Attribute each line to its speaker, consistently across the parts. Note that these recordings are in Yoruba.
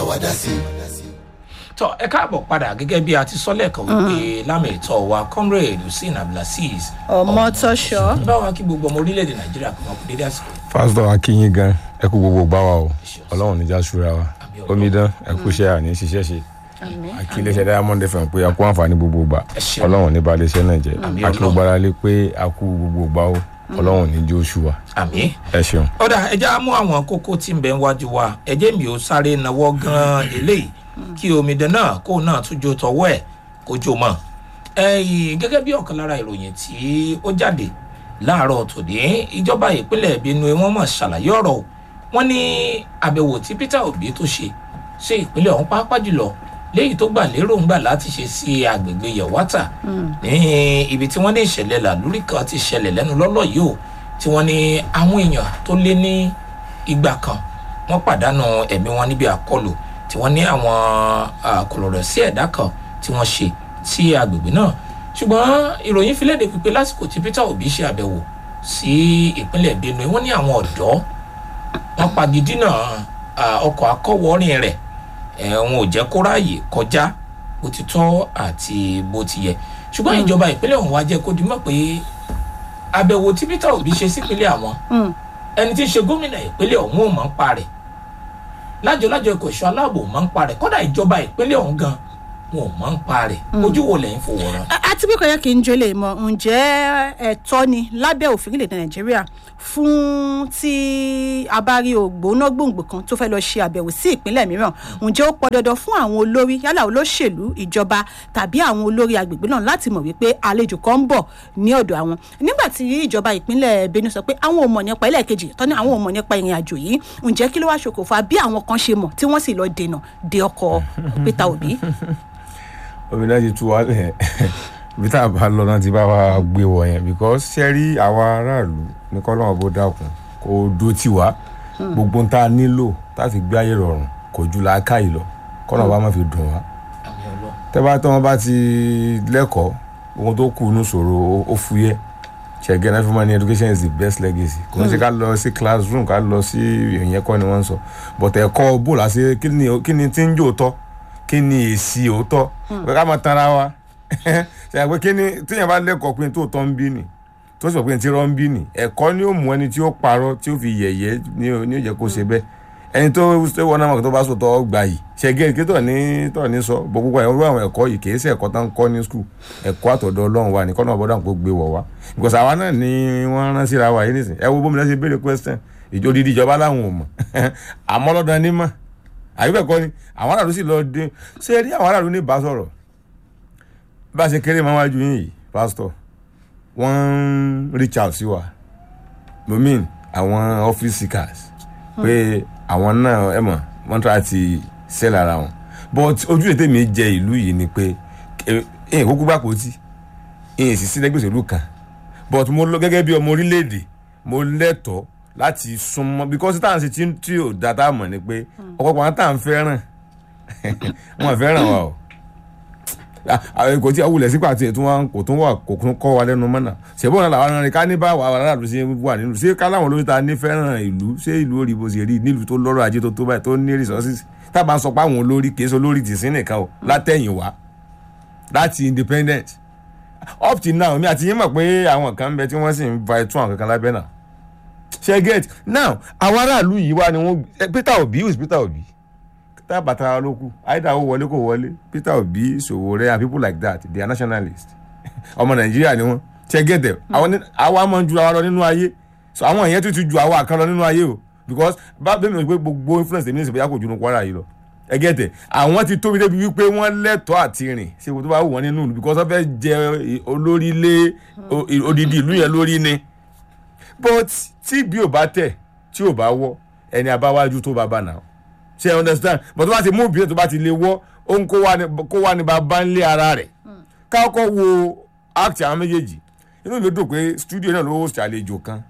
Speaker 1: wa dá sí i.
Speaker 2: tọ ẹ káàbọ̀ padà gẹ́gẹ́ bí a ti sọ lẹ́ẹ̀kan wípé lámì ìtọ́ wa comrade hussein abdulaziz
Speaker 3: ọmọtọ́ṣọ́
Speaker 2: bá wa kí gbogbo ọmọ orílẹ̀-èdè nàìjíríà kò mọ̀ kú dédé àsìkò
Speaker 4: pásítọ̀ akínyìn gan ẹ kú gbogbo gbá wa o ọlọ́run níjà ṣúra wa
Speaker 2: Àmín Ọlọ́run.
Speaker 4: omidan ẹ kú iṣẹ́ àní ṣiṣẹ́ ṣe àkí iléeṣẹ́ diamond fm pé a kú àǹfààní gbogbo gbà
Speaker 2: Ẹ ṣeun.
Speaker 4: ọlọ́run ní balẹ̀ iṣẹ́ náà jẹ́
Speaker 2: Àmín
Speaker 4: àkí
Speaker 2: Ọlọ́run.
Speaker 4: gbogbo ara lé pé a kú gbogbo gbà o ọlọ́run ní jó oṣù wa
Speaker 2: àmì.
Speaker 4: ẹ ṣeun.
Speaker 2: ọ̀dà ẹja mú àwọn kókó tí ń bẹ wájú wa ẹjẹ́ mi ò sáré nawọ́ gan-an eléyìí kí omidan náà kó náà tún jó tọwọ́ ẹ̀ kó jó mọ́ ẹ̀yìn gẹ́gẹ́ bí ọ̀kan lára ìròyìn tí ó jáde láàárọ̀ tòní ìjọba ìpínlẹ̀ benue wọ́n mọ̀ ṣàlàyé ọ̀rọ̀ o wọ́n ní àbẹ̀wò tí peter obi tó ṣe ṣe ìpínlẹ̀ ọ̀hún pàápàá jùlọ léyìí tó gbà lérò ń gbà láti ṣe sí agbègbè yẹ̀wátà ní ibi tí wọ́n ní ìṣẹ̀lẹ̀ làlúrí kan ti ṣẹlẹ̀ lẹ́nu lọ́lọ́ yìí o tí wọ́n ní àwọn èèyàn tó lé ní igba kan wọ́n pàdánù ẹ̀mí wọn níbi àkọlù tí wọ́n ní àwọn àkọlọ̀rọ̀ sí ẹ̀dá kan tí wọ́n ṣe sí agbègbè náà ṣùgbọ́n ìròyìn fi léde pípé lásìkò tí peter obi ṣe àbẹ̀wò sí ìpínlẹ̀ benue wọ́n ní àwọn ọ̀dọ́ wọ́n pagidínà ah, ọkọ̀ akọ́wọ́rin rẹ̀ ẹ̀ wọn ò jẹ́ kó ráàyè kọjá bó ti tọ́ àti bó ti yẹ ṣùgbọ́n ìjọba ìpínlẹ̀ ọ̀hún wá jẹ́ kó di mọ̀ pé àbẹ̀wò tí peter obi ṣe sípínlẹ̀ àwọn ẹni tí ń ṣe gómìnà ìpínlẹ̀ ọ̀hún ò mọ̀ ń pa rẹ̀ lájọlájọ ikọ̀ ìṣọ́ aláàbò mọ̀ ń pa rẹ̀ kọ́dà ìjọba ìpínlẹ̀ ọ̀hún gan wọn ò mọ̀ ń pa rẹ̀ ojú wo lẹ́yìn fòwòrán.
Speaker 3: àti bí kò yẹ kí n jẹ́ lè mọ ǹjẹ́ ẹ̀tọ́ ni lábẹ́ òfin ilẹ̀ nàìjíríà fún tí a bá rí ògbóná gbòǹgbò kan tó fẹ́ lọ ṣe àbẹ̀wò sí ìpínlẹ̀ mìíràn ǹjẹ́ ó pọn dandan fún àwọn olórí yálà olóṣèlú ìjọba tàbí àwọn olórí agbègbè náà láti mọ̀ wípé àlejò kan ń bọ̀ ní ọ̀dọ̀ àwọn nígbà tí ìjọba ìpínlẹ̀ benue sọ pé àwọn ò mọ̀ nípa ẹlẹ́ẹ̀kejì tọ́ni àwọn ò mọ̀ nípa ìrìn àjò yìí ǹjẹ́ kí ló wá ṣokòfà bí àwọn kan ṣe mọ̀ tí wọ́n sì lọ dènà de ọkọ̀ peter obi
Speaker 4: omidan ti tú wa lẹ̀ bí tá a bá lọ náà ti bá wa gbé wọ̀ yẹn because ṣe rí àwa aráàlú ní kọ́lọ́mọ̀ bó dákun kó dó tì wá gbogbo tá a nílò tá a fi gbé ayé rọrùn kò ju làákàyè lọ kọ́lọ́mọ̀ bá má fi dùn wá
Speaker 2: àmì ọlọ́
Speaker 4: tẹ́bá tí wọ́n bá ti lẹ́kọ̀ọ́ ohun tó kù ní ṣòro ó fúyẹ́ ṣẹ̀gẹ́ náà fi máa ní education is the best legacy kò ní ṣe ká lọ sí classroom ká lọ sí ìyẹn kọ́ ni wọ́n ń sọ but ẹ̀kọ́ bó la ṣe kí ni kí ni tí ń jò tọ́ kí ni èsì òótọ́ pé ká máa tanra wa ṣe àgbẹ̀ kí ni tíyẹn bá lẹ́kọ̀ọ́ pé tó tọ́ ń bí nì tó sọ pé tí rọ́ ń bí nì ẹ̀kọ́ ni ó mú ẹni tí ó parọ́ tí ó fi yẹ̀yẹ́ ní ó ní ó jẹ́ kó ṣe bẹ́ẹ̀ ẹni tó ṣe wọ́n náà tó bá sọ tọ́ gbà yìí ṣẹ́gẹ́ kí tọ̀ ní tọ̀ ní sọ bọ́ púpọ̀ ẹ̀rọ àwọn ẹ̀kọ́ yìí kì í ṣe ẹ̀kọ́ tán kọ́ ní skul ẹ̀kọ́ àtọ̀dọ̀ ọlọ́run wa ní kọ́nà ọ̀bọ̀dà kó gbé wọ̀ wá because àwa náà ni wọ́n rán síra wa yìí nísìn ẹ wo bómi lẹ́sẹ̀ béèrè question ìjọ dídí ìjọba láwọn ò mọ̀ àmọ́ lọ́dọ̀ ní mọ̀ àyùbẹ̀ kọ́ ni àwọn aráàlú sì lọ dé ṣé rí àwọn aráàlú ní bá sọ̀rọ̀ bá a ṣe kéré máa wájú yín yìí pásítọ̀ wọ́n ń reach out sí wa momin àwọn office seekers pé àwọn náà ẹ mọ̀ wọ́n try ti sell ara wọn but ojú ètè mi jẹ ìlú yìí ni pé ẹ̀yìn kúkú bá kò tí ẹ̀yìn sì sí lẹ́gbẹ̀ẹ́ òṣèlú kan but mo lọ gẹ́gẹ́ bí ọmọ orílẹ̀-èdè mo lẹ́tọ̀ọ́ láti súnmọ́ because táwọn ṣe tí tí ò da tá a mọ̀ ni pé ọ̀pọ̀pọ̀ àwọn táwọn fẹ́ràn wọn fẹ́ràn wa o àwọn kò tí awulẹ̀ sípò àti ètò wọn kò tún wà kò tún kọ́ wa lẹ́nu mọ́nà ṣèbọn náà làwọn arìnrìn ká ní bá wà aráàlú ṣe wà nínú ṣé ká láwọn olóyún ta ní fẹ́ràn ìlú ṣé ìlú orí bó ṣe rí nílùú tó lọ́rọ̀ ajé tó tó báyìí tó ní resources tábà ń sọ pé àwọn olórí kì í ṣe olórí tì sí nìkan o látẹ̀yìn wá láti independent up till now mi àti yín mọ̀ pé àwọn kan ń bẹ tí wọ́n sì ń ba ẹtún àwọn kankan lábẹ́ náà ṣe get now àwọn aráàlú yìí wá ni wọ́n Peter Obi who is Peter Obi tá a bàtà ló kù àìdá ó wọlé kò wọlé Peter Obi Sowore and people like that they are nationalists ọmọ Nàìjíríà ni wọ́n ṣe get them àwọn àwa máa ń ju àwa lọ nínú ayé so àwọn èèyàn tún ti ju àwa kan lọ nínú ayé o because bá bẹ́ẹ̀ mi ò gbé gbogbo influence èmi ní ìsìnkú yà kò ju ní Kwara yìí lọ ẹ get it àwọn ti tóbi débi wípé wọ́n lẹ́tọ̀ọ́ àti rìn ṣe kò tó bá wù wọ́n nínú ìlú because wọ́n fẹ́ jẹ olórí lé odidi ìlú yẹn lórí ni but tí bí ò bá tẹ̀ tí ò bá wọ́ ẹni abáwájú tó bá bá nà ṣe understand but tó bá ti mú bí tó bá ti lè wọ́ ó ń kó wá ní bàbá ńlé ara rẹ̀ káàkọ́ wo act àwọn méjèèjì inú mi dùn pé studio náà ló host àlejò kan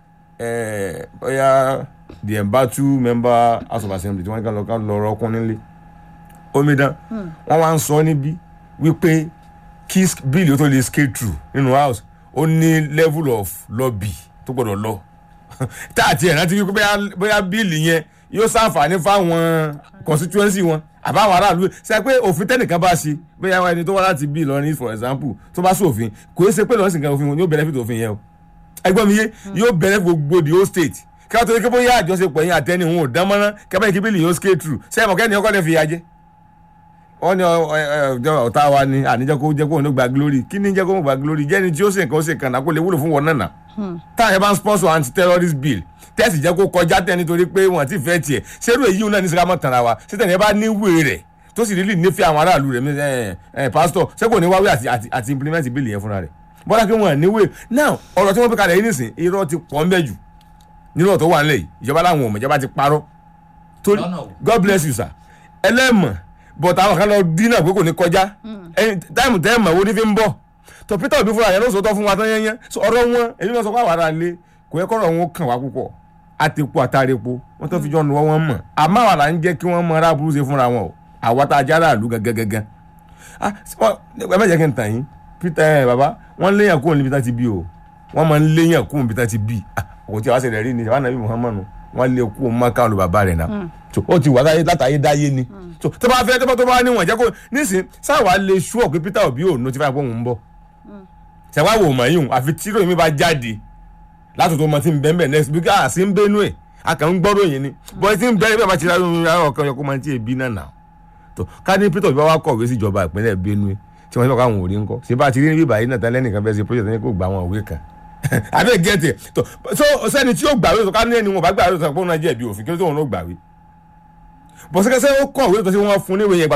Speaker 4: bóyá the embatu member house of assembly tí wọ́n ní ká lọ ká lọ rọ́ọ̀kún nílé omidan wọ́n wá ń sọ níbí wípé kí bíìlì ó tó lè scale through nínú house ó ní level of lobby tó gbọ́dọ̀ lọ tá àti ẹ̀ rántí wípé bóyá bíìlì yẹn yóò ṣàǹfààní fáwọn constituency wọn àbáwọn aráàlú ṣe pé òfin tẹnìkan bá ṣe bóyá ẹni tó wá láti bí Ìlọrin for example tó bá ṣòfin kò é ṣe pé lọ́sìn kan òfin yóò benefit òfin yẹn o ẹgbọ́n mi yé yóò benefit gbogbo the whole state kí wọ́n tó yẹ kí bóyá àjọṣepọ̀ yẹn àtẹni òun ò dán mọ́ná kẹ́bẹ́ kí bílì yóò scale through ṣé ẹ̀mọ̀ kẹ́ni ọkọ̀ ní fi ya jẹ́ wọ́n ní ọ̀tá wa ni àníjẹ́ kó jẹ́ kó òun ló gba glory kí ni jẹ́ kó òun gba glory jẹ́ni tí ó ṣe nǹkan ó ṣe kàn náà kó lè wúlò fún wọn náà táwọn ẹ̀ bá ń sponsor anti-terrorist bill tẹ́sì jẹ́ kó kọjá tẹ́ nítorí pé wọ́n ti fẹ́ tiẹ̀ ṣerú èyí náà ní sẹ́kámọ́ tànra wa ṣé tẹ̀lé bá níwèé rẹ̀ tó sì rílì nífẹ̀ẹ́ àwọn aráàlú rẹ̀ ẹ̀ ẹ̀ pásítọ̀ ṣé kò ní wáwé àti àti àti implement bill yẹn fúnra rẹ̀ bọ́lá kí wọ́n níwèé now ọ̀rọ̀ tí wọ́n fi kalẹ̀ yìí nìsín irọ́ ti pọ̀ ńbẹ́ jù nínú ọ̀tọ̀ wà nílẹ̀ yìí ìjọba láwọn ò mọ̀ ìjọba ti parọ́ torí
Speaker 2: Lọ́nà wo?
Speaker 4: God bless you sir ẹlẹ́mọ̀ but àwọn kan lọ dínà pé kò ní kọjá táìmù tẹ́ẹ̀mọ̀ wo ní fi ń bọ̀ tó Peter Obi fúnra yẹn ló sọ tọ́ fún wa tán yẹn so ọ̀rọ̀ wọn èyí náà sọ pé àwọn ará lé kò yẹ kọ́rọ̀ wọn kàn wá púpọ̀ àtẹ̀kù àtàrẹ̀pọ̀ wọ́n tó fi jọ nu wọn mọ̀ àmọ́ àwa là ń jẹ́ kí wọ́n mọ ará burú ṣe fúnra wọn o àwa tá a já aráàlú gangan ah ẹ má jẹ́ kí n tàn yín Peter ẹ bàbá wọ́n léyàn kúrò níbi tá ti bí o wọ́n máa ń léyàn kúrò níbi tá ti bí òun tí a wá ṣẹlẹ̀ rí ni ìjọba nàbí Muhammadu wọ́n lé kú ọmọ káwọn lu bàbá rẹ̀ náà so ó ti wà láyé látàyé dáyé ni so tó bá fẹ́ tó bá tó bá níwọ̀n jẹ́ kó nísìn sáwà lè ṣú ọ̀ pé Peter Obi ò notify pé òun ń bọ̀ ṣẹ̀wá wò mọ̀ yìí àfi tí ròyìn mi bá jáde látò tó mọ tí ń bẹ́ẹ̀ bẹ́ẹ̀ next week à sí ń bẹ́nu ẹ̀ a kàn ń gbọ́ ròyìn ni bọ́ọ̀ tí ń bẹ́ẹ̀ bẹ́ẹ̀ bá ti rárá ọkàn yọkọ́ máa ti èbí náà nà tó ká ní Peter Obi wá kọ̀wé sí ìjọba ìpínlẹ̀ Benue tí wọ́n ti lọ́kọ̀ àwọn òrí ńkọ́ ṣé bá ti rí níbí báyìí náà tẹ́lẹ̀ nìkan fẹ́ ṣe project ní kò gba àwọn òwe kan àbẹ́ gẹ́tì tó so sẹ́ni tí yóò gbàwé tó ká ní ẹni wọn bá gbàwé tó sọ pé òun náà jẹ̀bi òfin kí ló tó òun náà gbàwé bọ̀sẹ̀kẹsẹ̀ ó kọ̀wé tó ṣe wọ́n fún níwèé yẹn gbà